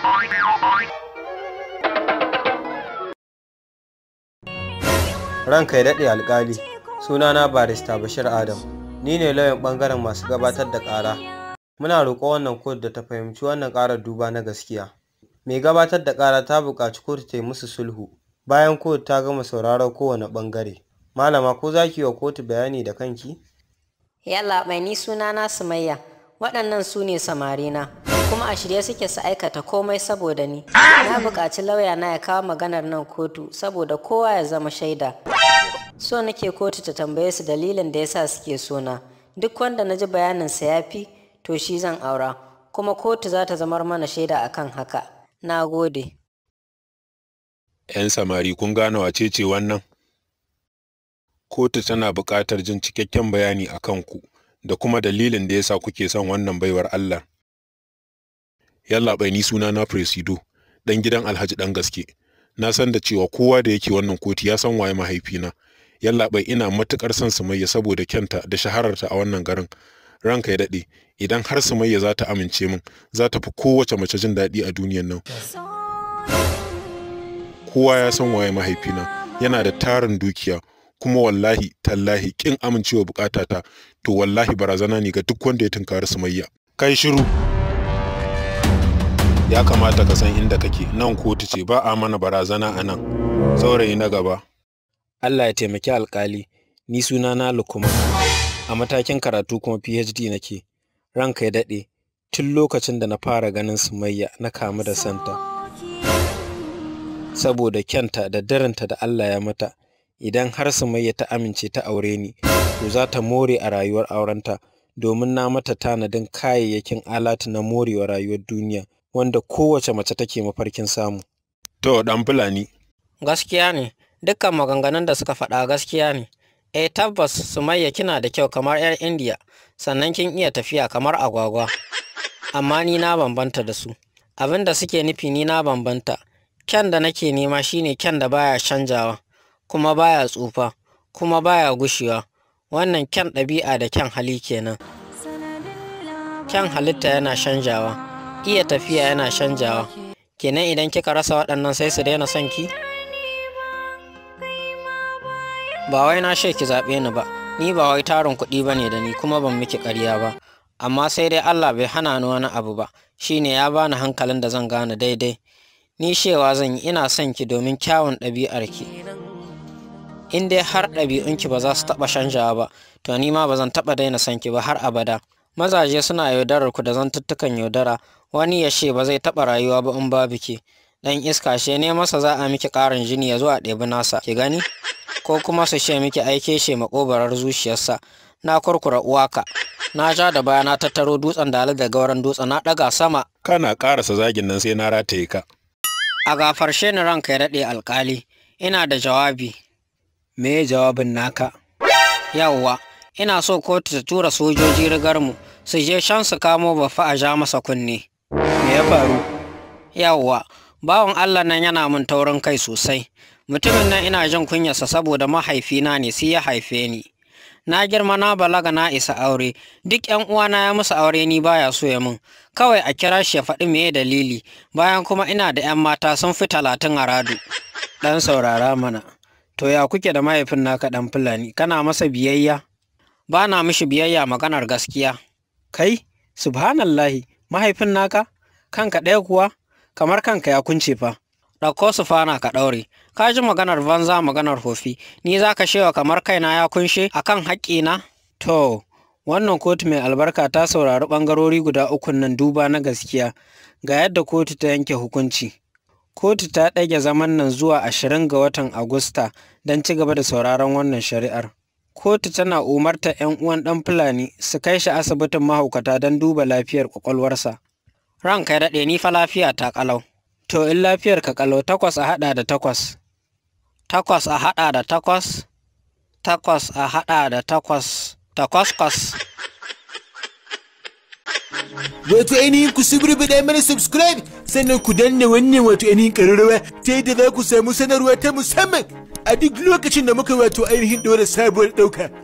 ranka ya daɗe alkali sunana barista bashir adam ni ne lauyan ɓangaren masu gabatar da ƙara muna roƙo wannan kotu da ta fahimci wannan ƙarar duba na gaskiya mai gabatar da ƙara ta buƙaci kotu ta yi musu sulhu bayan kotu ta gama sauraron kowane ɓangare malama ko za ki yi wa kotu bayani da kanki Yalla bai ni sunana Sumayya waɗannan su ne samarina kuma a shirye suke su aikata komai saboda ni na buƙaci lauya na ya kawo maganar nan kotu saboda kowa ya zama shaida so nake kotu ta tambaye su dalilin da yasa suke sona duk wanda na ji bayaninsa ya fi to shi zan aura kuma kotu za ta zamar mana shaida akan haka na gode 'yan samari kun gane wace ce wannan kotu tana buƙatar jin cikakken bayani a kanku da kuma dalilin da yasa kuke son wannan baiwar Allah. Yallaɓai ni suna na Presido, ɗan gidan Alhaji ɗan gaske. Na san da cewa kowa da yake wannan kotu ya san waye mahaifina. Yallaɓai ina matuƙar son Sumayya saboda kyanta da shahararta a wannan garin. Ranka ya daɗe, idan har Sumayya za ta amince min, za ta fi kowace mace jin daɗi a duniyan nan. Kowa ya san waye mahaifina, yana da tarin dukiya, kuma wallahi tallahi kin amincewa bukatata to wallahi barazana ne ga duk wanda ya tunkari sumayya kai shiru ya kamata ka san inda kake nan kotu ce ba a mana barazana a nan saurayi na gaba Allah ya taimaki alkali ni suna na lukuma a matakin karatu kuma PhD nake ranka ya daɗe tun lokacin da na fara ganin sumayya na kamu da santa saboda kyanta da darinta da Allah ya mata idan har Sumayya ta amince ta aure ni to za ta more a rayuwar aurenta domin na mata tanadin kayayyakin alatu na morewa rayuwar duniya wanda kowace mace take mafarkin samu. To dan fulani. gaskiya ne dukkan maganganun da suka faɗa gaskiya ne eh tabbas Sumayya kina da kyau kamar 'yar Indiya sannan kin iya tafiya kamar agwagwa amma ni na bambanta da su abin da suke nufi ni na bambanta kyan da nake nema shine kyan da baya canjawa kuma baya tsufa kuma baya gushewa wannan kyan ɗabi'a da kyan hali kenan kyan halitta yana canjawa iya tafiya yana canjawa kenan idan kika rasa waɗannan sai su daina son ki ba wai na she ki zaɓe ni ba ni ba wai tarin kuɗi ba ne da ni kuma ban miki ƙarya ba amma sai dai Allah bai hana ni wani abu ba shine ya bani hankalin da zan gane daidai ni shewa zan yi ina son ki domin kyawun ɗabi'arki in dai har ɗabi'unki ba za su taɓa canjawa ba to ni ma ba zan taɓa daina son ki ba har abada mazaje suna yaudarar ku da zantuttukan yaudara wani ya ce ba zai taɓa rayuwa ba in babu ki dan iska she ne masa za a miki ƙarin jini ya zo a ɗebi nasa ki gani ko kuma su ce miki aike she makobarar zuciyarsa na kurkura uwaka na ja da baya na tattaro dutsen dali da gauran dutsen na ɗaga sama Kana ƙarasa zagin nan sai na rataye ka. a gafarshe ni ranka ya daɗe alƙali ina da jawabi Me jawabin naka? yawwa ina so kotu ta tura sojoji rigarmu su je can su kamo bafa a ja masa kunne Me ya faru? yawwa bawan allah nan yana min taurin kai sosai mutumin nan ina jin kunyarsa saboda mahaifina ne sai ya haife ni na girma na balaga na isa aure duk yan uwana ya musu aure ni baya so ya min kawai a kira shi ya faɗi meye dalili bayan kuma ina da yan mata sun fi talatin a radu Dan saurara mana. To ya kuke da mahaifin naka dan Fulani? Kana masa biyayya? ba na mishi biyayya maganar gaskiya Kai, subhanallahi, mahaifin naka? Kanka ɗaya kuwa? Kamar kanka ya kunce fa. ɗauko su fana ka ɗaure ka ji maganar banza maganar hofi ni za ka shewa kamar kaina ya kunshe akan haƙƙina To, wannan kotu mai albarka ta saurari ɓangarori guda ukun nan duba na gaskiya ga yadda kotu ta yanke hukunci. Kotu ta ɗage zaman nan zuwa ashirin ga watan Agusta don ci gaba da sauraron wannan shari'ar. Kotu tana umarta 'yan uwan ɗan Fulani su kai shi asibitin mahaukata don duba lafiyar ƙwaƙwalwarsa. ranka ya daɗe ni fa lafiya ta ƙalau To in lafiyar ka ƙalau takwas a haɗa da takwas. takwas a haɗa da takwas takwas a haɗa da takwas takwas kwas wato ainihin ku suburbuɗa mana subscribe sannan ku danna wannan wato ainihin ƙararrawa ta yadda za ku samu sanarwa ta musamman a duk lokacin da muka wato ainihin ɗora sabuwar ɗauka